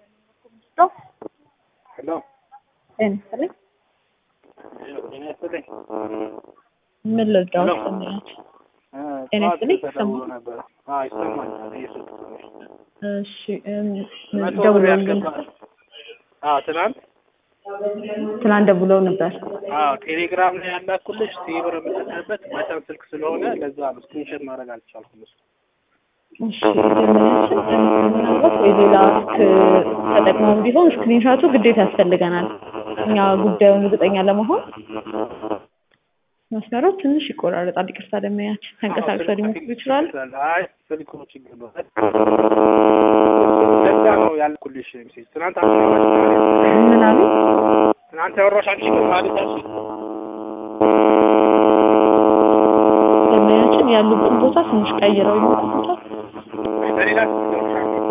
ሄሎ ጤና ይስጥልኝ። ጤና ይስጥልኝ። ምን ልርዳዎት? ሄሎ። ሰማያችሁ? እ ጤና ጠዋት ይስጥልኝ። ተደውሎ ይሰማል? ነበር። አዎ ይሰማኛል። እየሰማሁ ነው። እሺ እም፣ መቶ ብር ደውለውልን ያስገባል። አዎ ትናንት ትናንት ደውለው ነበር። አዎ ቴሌግራም ላይ ያላኩልሽ ቴሌብር የምጠቀምበት መጠን ስልክ ስለሆነ ለዛ ነው ስክሪንሾት ማድረግ አልቻልኩም። እሱ እሺ ደንበኛችን ምናልባት ወይ ሌላ ስልክ ተጠቅመውም ቢሆን ስክሪንሻቱ ግዴታ ያስፈልገናል። እኛ ጉዳዩን እርግጠኛ ለመሆን መስመሩ ትንሽ ይቆራረጣል። ይቅርታ ደንበኛችን ተንቀሳቅሰው ሊሞክሩ ይችላሉ። አይ ስልኩ ችግር ነው። ለዛ ነው ያልኩልሽ ሜሴጅ ትናንት አስራባሽ ምን አሉ? ትናንት ያወራሽ አንቺ ነው ማለት አንቺ ደንበኛችን ያሉበትን ቦታ ትንሽ ቀይረው ይሞክሩታል። በሌላ ስልክ ነው